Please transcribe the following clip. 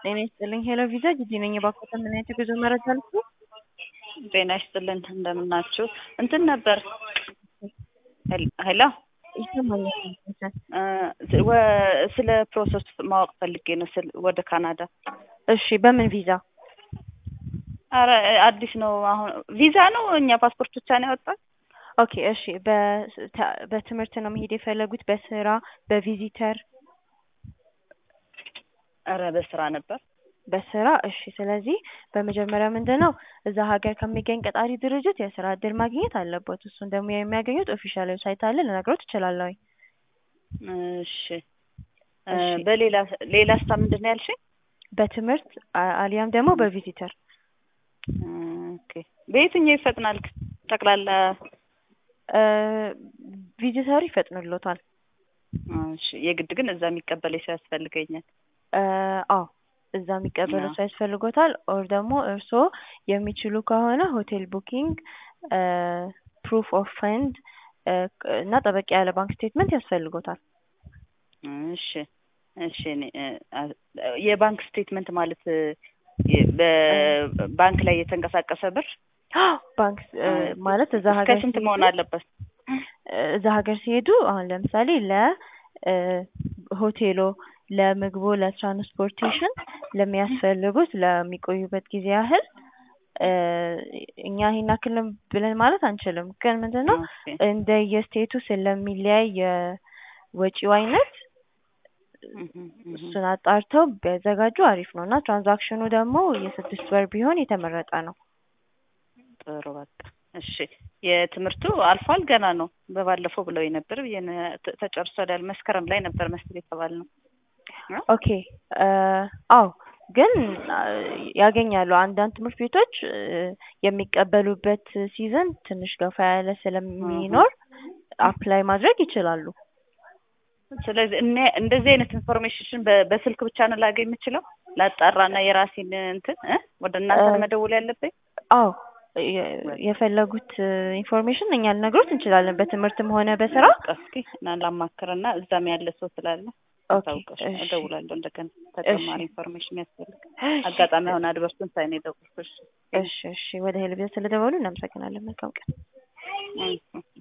ጤና ይስጥልኝ ሄሎ ቪዛ ጂጂ ነኝ። የባኮተ ምን አይነት የጉዞ መረጃ ልኩ? ጤና ይስጥልን እንደምናችሁ። እንትን ነበር ሄሎ ይሰማኛል። እ ወ- ስለ ፕሮሰስ ማወቅ ፈልጌ ነው ስለ ወደ ካናዳ። እሺ በምን ቪዛ? አረ አዲስ ነው አሁን ቪዛ ነው እኛ ፓስፖርት ብቻ ነው ያወጣል። ኦኬ እሺ በ- በትምህርት ነው መሄድ የፈለጉት? በስራ በቪዚተር? አረ በስራ ነበር። በስራ እሺ። ስለዚህ በመጀመሪያ ምንድን ነው እዛ ሀገር ከሚገኝ ቀጣሪ ድርጅት የስራ እድል ማግኘት አለበት። እሱን ደግሞ የሚያገኙት ኦፊሻል ዌብሳይት አለ፣ ልነግሮት እችላለሁ። እሺ እ እሺ። በሌላ ሌላ ስታ ምንድን ነው ያልሽኝ? በትምህርት አ- አሊያም ደግሞ በቪዚተር ኦኬ በየትኛው ይፈጥናል? ጠቅላላ እ ቪዚተሩ ይፈጥንሎታል። እሺ የግድ ግን እዛ የሚቀበል ሰው ያስፈልገኛል። እ አዎ እዛ የሚቀበሉ አዎ። ሰው ያስፈልጎታል። ኦር ደግሞ እርስዎ የሚችሉ ከሆነ ሆቴል ቡኪንግ፣ ፕሩፍ ኦፍ ፈንድ እና ጠበቅ ያለ ባንክ ስቴትመንት ያስፈልጎታል። እሺ እሺ እኔ እ አ- የባንክ ስቴትመንት ማለት እ የ- በባንክ ላይ የተንቀሳቀሰ ብር ባንክ እ ማለት እዛ እስከ ሀገር ስንት ሲሄዱ- መሆን አለበት? እዛ ሀገር ሲሄዱ አሁን ለምሳሌ ለሆቴሎ፣ ለምግቦ፣ ለትራንስፖርቴሽን ለሚያስፈልጉት ለሚቆዩበት ጊዜ ያህል እ እኛ ይሄን ያክል ነው ብለን ማለት አንችልም። ግን ምንድን ነው ኦኬ እንደ የስቴቱ ስለሚለያይ የወጪው አይነት እህ እህ እሱን አጣርተው ቢያዘጋጁ አሪፍ ነው እና ትራንዛክሽኑ ደግሞ የስድስት ወር ቢሆን የተመረጠ ነው። ጥሩ በቃ እሺ። የትምህርቱ አልፏል ገና ነው። በባለፈው ብለው ነበር ብዬ ነው ተ- ተጨርሷል ያል መስከረም ላይ ነበር መስል የተባልነው። ኦኬ እ አዎ ግን አ፣ ያገኛሉ። አንዳንድ ትምህርት ቤቶች እ የሚቀበሉበት ሲዝን ትንሽ ገፋ ያለ ስለሚኖር አፕላይ ማድረግ ይችላሉ። ስለዚህ እኔ እንደዚህ አይነት ኢንፎርሜሽን በ- በስልክ ብቻ ነው ላገኝ የምችለው? ላጣራና የራሴን እንትን እ ወደ እናንተ እ መደወል ያለብኝ? አዎ የ- የፈለጉት ኢንፎርሜሽን እኛ ልነግሮት እንችላለን፣ በትምህርትም ሆነ በስራ። በቃ እስኪ እና ላማክርና እዛም ያለ ሰው ስላለ ኦኬ ታውቀሽ እሺ እደውላለሁ። እንደገና ተጨማሪ እሺ ኢንፎርሜሽን ያስፈልግ አጋጣሚ አሁን አድቨርሱን ሳይ ነው የደወልኩሽ። እሺ እሺ ወደ ሄልቤ ስለደወሉ እናመሰግናለን። መልካም ቀን። እሺ